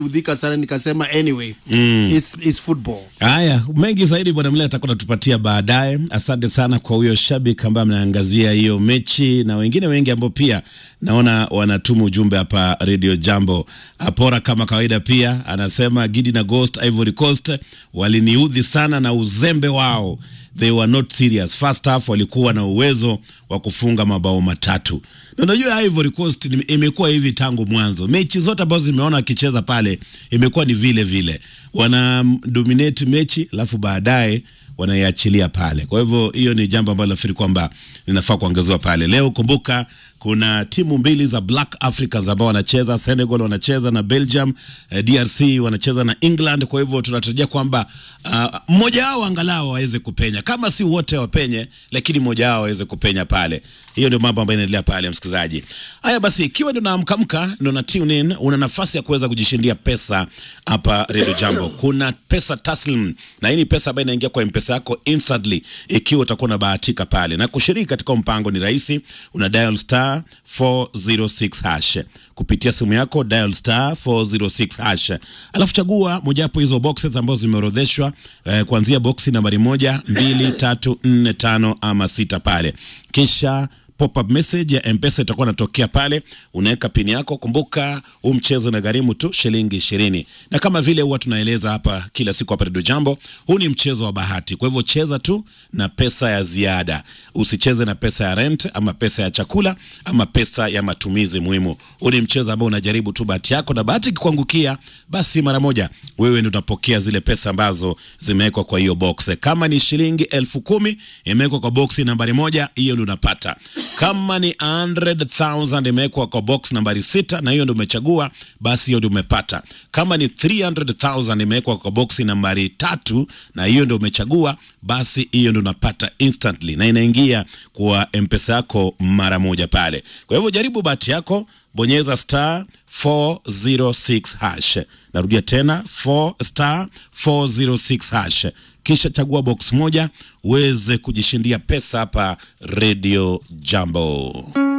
udhika sana nikasema anyway mm. it's, it's football Haya, mengi zaidi bwana Mle atakuwa natupatia baadaye. Asante sana kwa huyo shabiki ambaye ameangazia hiyo mechi na wengine wengi ambao pia naona wanatuma ujumbe hapa Radio Jambo. Apora kama kawaida pia anasema Gidi na Ghost Ivory Coast waliniudhi sana na uzembe wao. They were not serious. First half walikuwa na uwezo wa kufunga mabao matatu. Na unajua Ivory Coast ni- imekuwa hivi tangu mwanzo. Mechi zote ambazo zimeona akicheza pale imekuwa ni vile vile. Wana dominate mechi alafu baadaye wanaiachilia pale. Kwa hivyo hiyo ni jambo ambalo nafikiri kwamba linafaa kuongezewa pale. Leo kumbuka kuna timu mbili za Black Africans ambao wanacheza, Senegal wanacheza na Belgium, eh, DRC wanacheza na England. Kwa hivyo tunatarajia kwamba uh, mmoja wao angalau waweze kupenya, kama si wote wapenye, lakini mmoja wao aweze kupenya pale. Hiyo ndio mambo ambayo inaendelea pale, msikilizaji. Haya basi, ikiwa ndio naamkamka, ndio na tune in, una nafasi ya kuweza kujishindia pesa hapa Radio Jambo. Kuna pesa taslim, na hii ni pesa ambayo inaingia kwa mpesa yako instantly, ikiwa utakuwa unabahatika pale. Na kushiriki katika mpango ni rahisi, una dial star 406 hash kupitia simu yako, dial star 406 hash, alafu chagua mojawapo hizo boxes ambazo zimeorodheshwa eh, kuanzia boksi nambari moja, mbili, tatu, nne, tano ama sita pale, kisha pop-up message ya mpesa itakuwa natokea pale, unaweka pini yako. Kumbuka huu mchezo na gharimu tu shilingi ishirini, na kama vile huwa tunaeleza hapa kila siku hapa Radio Jambo, huu ni mchezo wa bahati. Kwa hivyo cheza tu na pesa ya ziada, usicheze na pesa ya rent ama pesa ya chakula ama pesa ya matumizi muhimu. Huu ni mchezo ambao unajaribu tu bahati yako, na bahati ikikuangukia, basi mara moja wewe ndio utapokea zile pesa ambazo zimewekwa kwa hiyo box. Kama ni shilingi elfu kumi imewekwa kwa boksi nambari moja, hiyo ndio unapata kama ni 100,000 imewekwa kwa box nambari sita na hiyo ndio umechagua, basi hiyo ndio umepata. Kama ni 300,000 imewekwa kwa box nambari tatu na hiyo ndio umechagua, basi hiyo ndio unapata instantly na inaingia kwa mpesa yako mara moja pale. Kwa hivyo jaribu bahati yako, bonyeza star 406 hash. Narudia tena 4 star 406 hash kisha chagua box moja uweze kujishindia pesa hapa Radio Jambo.